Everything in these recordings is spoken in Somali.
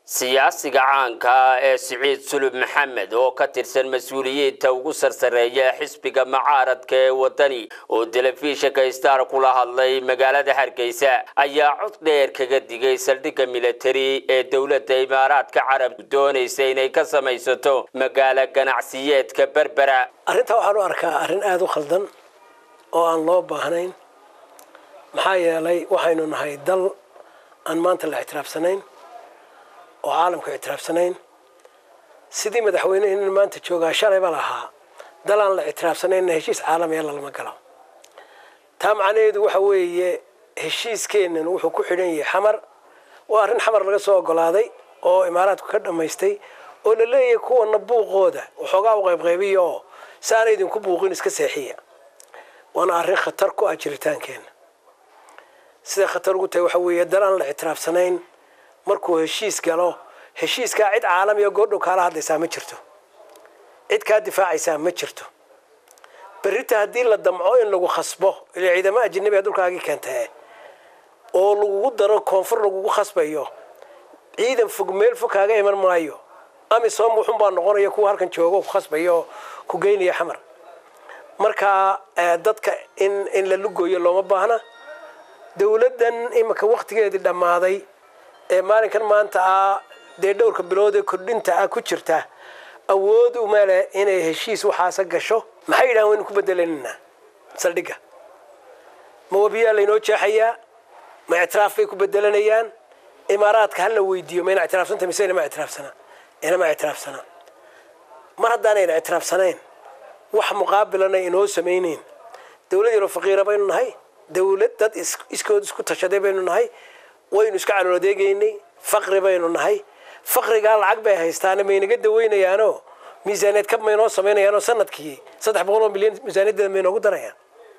siyaasiga caanka ah ee siciid sulub maxamed oo ka tirsan mas-uuliyiinta ugu sarsareeya xisbiga macaaradka ee wadani oo telefishinka star kula hadlay magaalada hargeysa ayaa cod dheer kaga digay saldhigga militari ee dowladda imaaraadka carabku doonaysa inay ka samaysato magaalo ganacsiyeedka berbera arrintaa waxaan u arkaa arrin aada u khaldan oo aan loo baahnayn maxaa yeelay waxaynu nahay dal aan maanta la ictiraafsanayn oo caalamka ictiraafsanayn sidii madaxweyneheenna maanta joogaa shalayba lahaa dal aan la ictiraafsanayna heshiis caalamiya lalama galo taa macnaheedu waxa weeye heshiiskeennan wuxuu ku xidhan yahay xamar waa arrin xamar laga soo ogolaaday oo imaaraadku ka dhammaystay oo la leeyahay kuwana buuqooda waxoogaa u qaybqaybiya oo si aana idinku buuqin iska seexiya waana arrin khatar ku ah jiritaankeenna siday khatar ugu tahay waxa weeye dal aan la ictiraafsanayn markuu heshiis galo heshiiskaa cid caalamiya goordhow kaala hadlaysaa ma jirto cid kaa difaacaysaa ma jirto berrita haddii la damco in lagu khasbo ila ciidamo ajanabiga dhulkaagii keentae oo lagugu daro koonfur lagugu khasbayo ciidan fog meel fog kaaga iman maayo amisom wuxun baa noqonaya kuwa halkan joogo ku khasbaya oo ku geynaya xamar marka dadka in in la lugoyo looma baahna dowladdan imika waktigeedii dhammaaday ee maalinkan maanta ah dee dhowrka bilood ee kordhinta ah ku jirta awood uma leh inay heshiis waxaasa gasho maxay yidhahan waynu ku bedelananaa saldhigga ma wabiyaa laynoo jeexayaa ma ictiraaf bay ku bedelanayaan imaaraadka hala weydiiyo mayna ictiraafsanta mise inama ictiraafsana inama ictiraafsana mar haddaanayna ictiraafsanayn wax muqaabilana inoo samayneyn dowlad yaroo faqiira baynu nahay dowlad dad iskood isku tashaday baynu nahay waynu iska calool adeegaynay faqri baynu nahay faqrigaa lacag bay haystaane maynaga daweynayaanoo miisaaneed kab maynoo samaynayaanoo sanadkii saddex boqol oo milyan miisaaniyadeeda maynoogu darayaan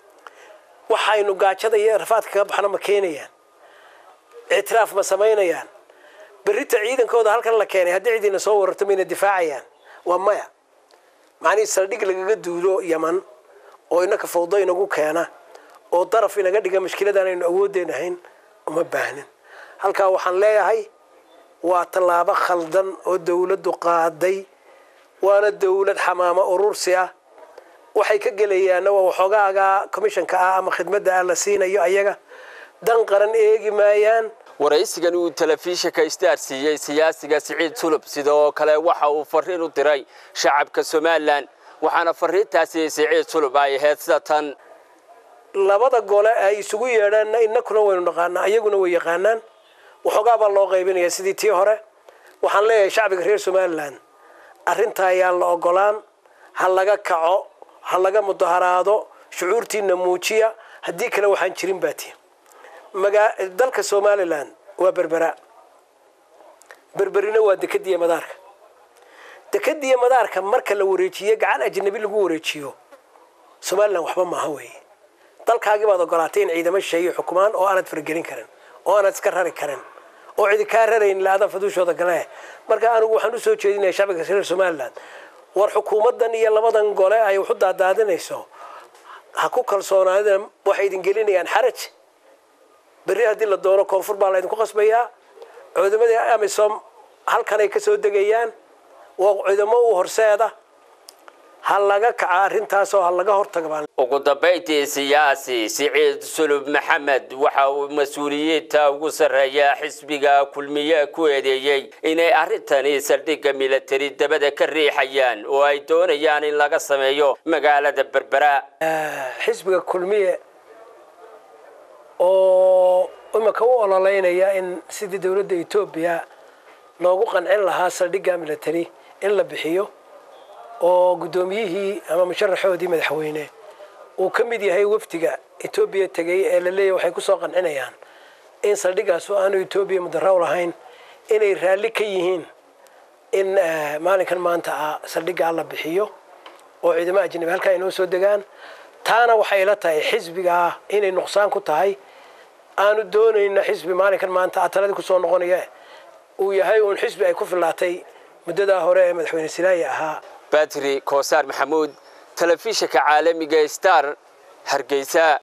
waxaynu gaajada iyo rafaadka kaga baxno ma keenayaan ictiraaf ma samaynayaan berrita ciidankooda halkan la keenay haddii cidiina soo wararto mayna difaacayaan waa maya macnihii saldhig lagaga duulo yaman oo inaka fawdo inagu keena oo daraf inaga dhiga mashkiladan aynu awoodeenahayn uma baahnin halkaa waxaan leeyahay waa tallaabo khaldan oo dowladdu qaaday waana dowlad xamaamo urursi ah waxay ka gelayaanna waa waxoogaaga commissionka ah ama khidmadda ah la siinayo ayaga dan qaran eegi maayaan waraysigan uu telefishinka star siiyey siyaasiga siciid sulub sidoo kale waxa uu fariin u diray shacabka somalilan waxaana fariintaasi siciid sulub ay ahayd sida tan labada gole ay isugu yeedhaanna inakuna waynu naqaanaa iyaguna way yaqaanaan waxoogaa baa loo qaybinaya sidii tii hore waxaan leeyahay shacbiga reer somalilan arrintaa ayaan la ogolaan ha laga kaco ha laga mudaharaado shucuurtiina muujiya haddii kale waxaan jirin baati dalka somalilan waa berbera berberina waa dekadiya madaarka dekadiya madaarka marka la wareejiye gacan ajnabi lagu wareejiyo somalilan waxba maaha weeye dalkaagii baad ogolaatay in ciidamo shisheeye xukumaan oo aanad faragelin karin oo aanad iska rari karin oo cidi kaa rarayn la-adan faduushooda gale marka anigu waxaan usoo jeedinaya shacbiga reer somalilan war xukuumaddan iyo labadan gole ay waxu daadaadinayso ha ku kalsoonaadina waxay idin gelinayaan xaraj berri haddii la doono koonfur baa laydinku qasbayaa cuudamadii amisom halkanay kasoo degayaan waa ciidamo u horseeda ha laga kaca arrintaasoo ha laga hortaga ugu dambayntii siyaasi siciid sulub maxamed waxa uu mas-uuliyiinta ugu sarreeya xisbiga kulmiye ku eedeeyey inay arrintani saldhigga militari dabada ka riixayaan oo ay doonayaan in laga sameeyo magaalada berbera xisbiga kulmiye oo imika u ololeynaya in sidii dowladda etoobiya loogu qancin lahaa saldhigga military in la bixiyo oo guddoomiyihii ama musharaxoodii madaxweyne uu ka mid yahay wafdiga etoobiya tegay ee la leeyahy waxay kusoo qancinayaan in saldhigaasu aanu etoobiya mudaraw lahayn inay raalli ka yihiin in maalinkan maanta ah saldhiggaa la bixiyo oo ciidamo ajnabi halkaa inoo soo degaan taana waxay la tahay xisbiga ah inay nuqsaan ku tahay aanu doonayna xisbi maalinkan maanta ah taladii kusoo noqonaya uu yahay uun xisbi ay ku fillaatay muddadaa hore ee madaxweyne silaayi ahaa batri koosaar maxamuud telefishinka caalamiga star hargeysa